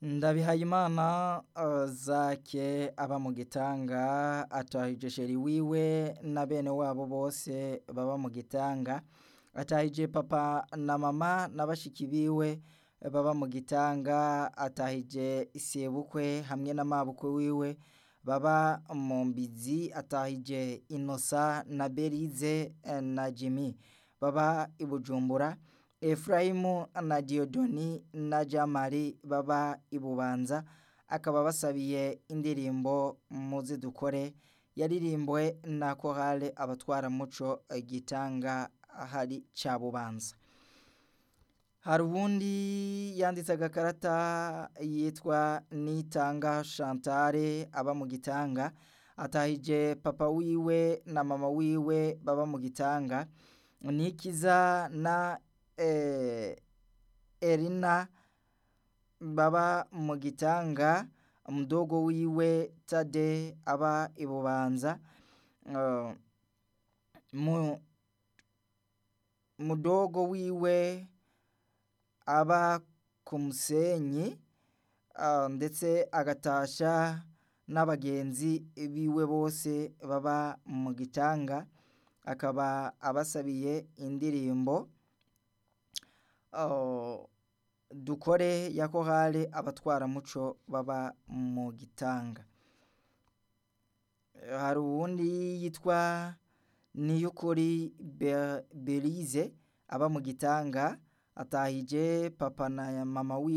Ndabihayimana Zake aba mu Gitanga atahije sheri wiwe na bene wabo bose baba mu Gitanga atahije papa na mama na bashiki biwe baba mu Gitanga atahije sebukwe hamwe na mabukwe wiwe baba mu Mbizi atahije Innocent na Berize na Jimmy baba i Bujumbura Efrayimu na Dieudonne na Jamari baba i Bubanza akaba basabiye indirimbo muze dukore yaririmbwe na korale abatwaramuco Gitanga hari ca Bubanza hari uwundi yanditse agakarata yitwa Nitanga Chantal aba mu Gitanga atahije papa wiwe na mama wiwe baba mu Gitanga Nikiza na Erina baba mu Gitanga mudogo wiwe Tade aba i Bubanza mudogo wiwe aba ku Musenyi ndetse agatasha n'abagenzi biwe bose baba mu Gitanga akaba abasabiye indirimbo dukore ya korale abatwaramuco baba mu Gitanga hari uwundi yitwa Niyukuri Berize aba mu Gitanga atahije papa na mama wiwe